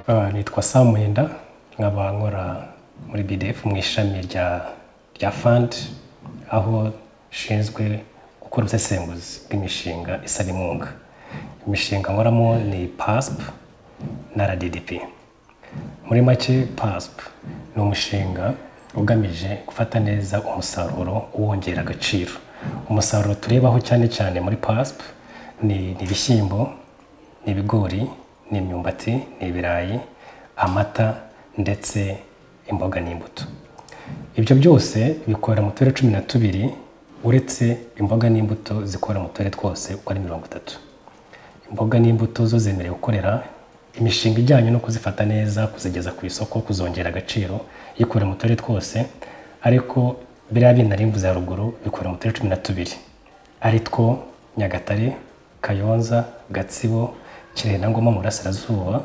Ah, nitwa Samwenda nkaba nkora muri BDF mu ishami rya rya fund aho nshinzwe gukora ubusesenguzi bw'imishinga isaba inkunga imishinga nkoramo ni PASP na RDDP muri make PASP ni umushinga ugamije gufata neza umusaruro uwongera agaciro umusaruro turebaho cyane cyane muri PASP ni ni ibishyimbo ni ibigori ni imyumbati ni ibirayi amata ndetse imboga n'imbuto ibyo byose bikorera mu turere cumi na tubiri uretse imboga n'imbuto zikorera mu turere twose uko ari mirongo itatu imboga n'imbuto zo zemerewe gukorera imishinga ijyanye no kuzifata neza kuzigeza ku isoko kuzongera agaciro yikorera mu turere twose ariko biriya bindi nari mvuze haruguru bikorera mu turere cumi na tubiri ari two nyagatare kayonza gatsibo kirehe na ngoma mu burasirazuba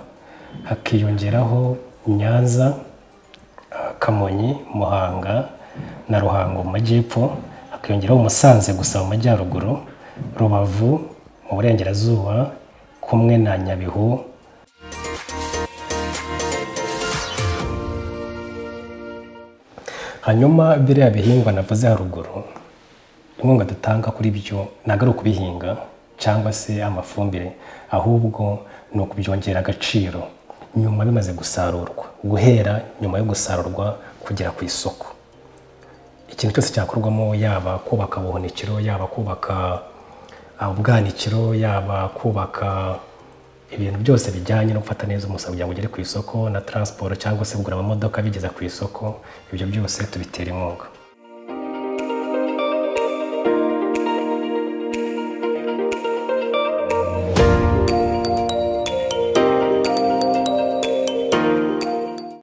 hakiyongeraho nyanza ah, kamonyi muhanga na ruhango mu majyepfo hakiyongeraho umusanze gusa mu majyaruguru rubavu mu burengerazuba kumwe na nyabihu hanyuma biriya bihingwa navuze haruguru inkunga dutanga kuri byo ntabwo ari ukubihinga cyangwa se amafumbire ahubwo ni ukubyongera agaciro nyuma bimaze gusarurwa guhera nyuma yo gusarurwa kugera ku isoko ikintu cyose cyakorwamo yaba kubaka ubuhunikiro yaba kubaka ah, ubwanikiro yaba kubaka ibintu byose bijyanye no gufata neza umusaruro kugira ngo ugere ku isoko na transport cyangwa se kugura amamodoka bigeza ku isoko ibyo byose tubitera inkunga